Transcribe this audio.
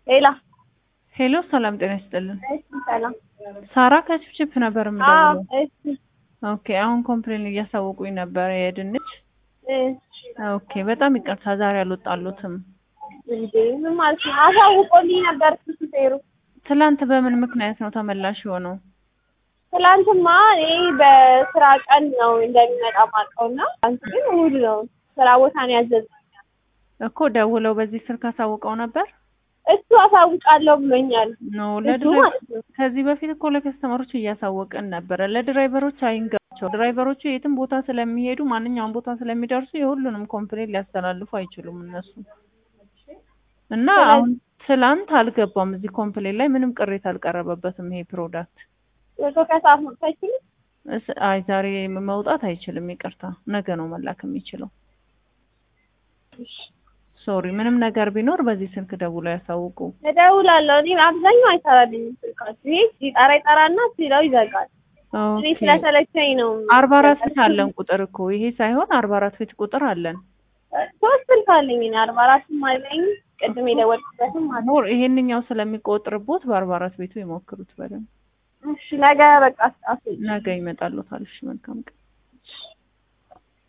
ሌላ ሄሎ ሰላም ጤና ይስጥልን። እሺ፣ ሰላም ሳራ ከችፕችፕ ነበር አዎ፣ የምደውለው። እሺ፣ ኦኬ አሁን ኮምፕሌን እያሳወቁኝ ነበር የድንች። እሺ። ኦኬ በጣም ይቅርታ ዛሬ አልወጣሉትም። እንዴ ምን ማለት ነው? አሳውቆልኝ ነበር እሱ ሹፌሩ። ትላንት በምን ምክንያት ነው ተመላሽ የሆነው? ትላንትማ እኔ በስራ ቀን ነው እንደሚመጣ ማውቀው እና አንተ ግን እሑድ ነው ስራ ቦታ ነው ያዘዘው። እኮ ደውለው በዚህ ስልክ አሳውቀው ነበር እሱ አሳውቃለሁ ብሎኛል። ነው እሱ ለድራይ ማለት ነው። ከዚህ በፊት እኮ ለከስተመሮች እያሳወቅን ነበረ። ለድራይቨሮች አይንገራቸው። ድራይቨሮቹ የትም ቦታ ስለሚሄዱ ማንኛውም ቦታ ስለሚደርሱ የሁሉንም ኮምፕሌን ሊያስተላልፉ አይችሉም እነሱ እና ስለዚህ- አሁን ትላንት አልገባም እዚህ ኮምፕሌን ላይ ምንም ቅሬታ አልቀረበበትም ይሄ ፕሮዳክት። ወቶ ከሰዓት መውጣት አይችልም። እስ- አይ ዛሬ መውጣት አይችልም፣ ይቅርታ ነገ ነው መላክ የሚችለው። ሶሪ ምንም ነገር ቢኖር በዚህ ስልክ ደውለው ያሳውቁ። እደውላለሁ። እኔ አብዛኛው አይሰራልኝም ስልካችሁ። ይሄ ሲጠራ ይጠራና ሲለው ይዘጋል። እኔ ኦኬ ስለሰለቸኝ ነው። አርባ አራት ፊት አለን ቁጥር እኮ ይሄ ሳይሆን አርባ አራት ፊት ቁጥር አለን። ሶስት ስልክ አለኝ እኔ አርባ አራትም አለኝ ቅድም የደወልኩበትም አለ። ሞር ይሄንኛው ስለሚቆጥርቦት በአርባ አራት ቤቱ ይሞክሩት በደንብ። እሺ ነገ በቃ አስ- ነገ ይመጣሉታል። እሺ መልካም ቀን።